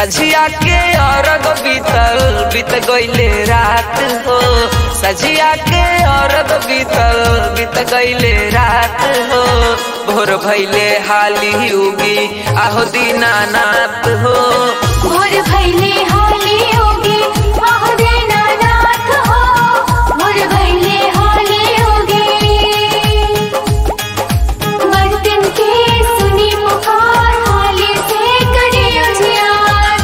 सझिया के अरग बीतल बीत गईले रात हो सझिया के अरग बीतल बीत गईले रात हो भोर भैले हाली उगी आहो दीनानाथ हो भोर भैले हाली होगे आहो दीनानाथ हो भोर भैले हाली होगे बर्तन के सुनी पुकार हाली से करे उजियार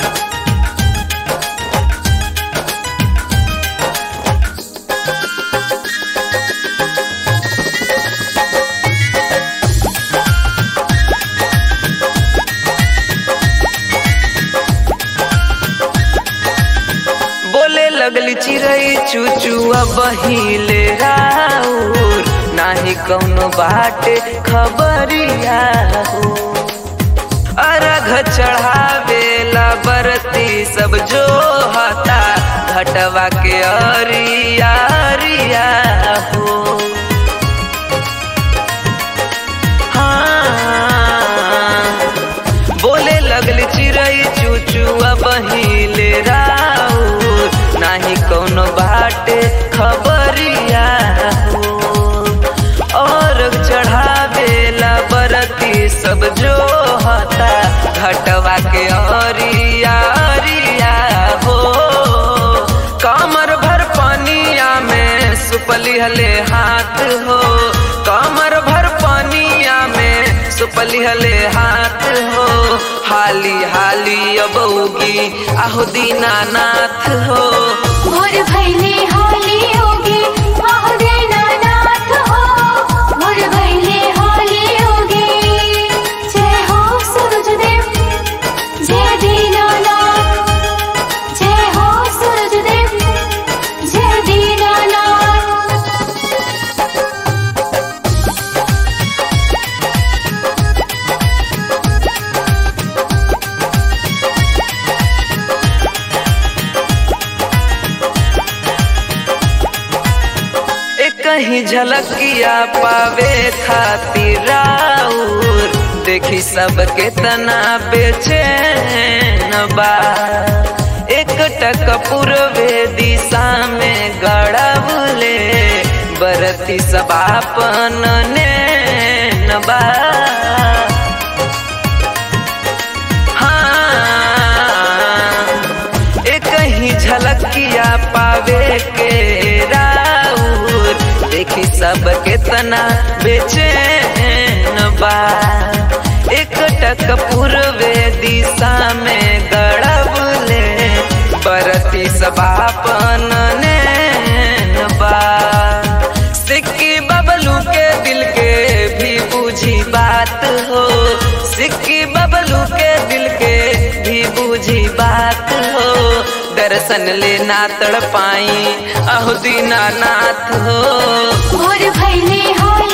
बोले लगली चिड़ई चूचुआ बहिले राउर नाही कौनो बाटे खबरिया हो अरघ चढ़ावेला बरती सब जो हता घटवा के अरिया अरिया हो हाँ बोले लगली चिड़ई चूचुआ बहिले राउर नाही कौनो बाटे खबरिया हो और चढ़ावेला बरती सब जो हता घटवा के अरिया अरिया हो कमर भर पानिया में सुपली हले हाथ हो कमर भर पानिया में सुपली हले हाथ हो हाली हाली अब उगी आहो दीनानाथ हो भोर भैले हाली होगे आहो दीनानाथ हो भोर भैले हाली होगे जय हो सूरज देव जय दीनानाथ जय हो सूरज देव जय दीनानाथ एक ही झलकिया पावे खातिर राउर देखी सब के तना बेचैन बा एक टक पूर्वे दिशा में गड़बले बरती सब आपन नैन बा हाँ एक ही झलकिया पावे के राउर देखी सब केतना बेचैन बा एक टक पूर्वे दिशा में गड़बले बरती सब आपन नैन बा सिक्की बबलू के दिल के भी बुझी बात हो सिक्की बबलू के दिल के भी बुझी बात हो दर्शन लेना तड़ पाई अहो दीनानाथ हो भोर भैले हाली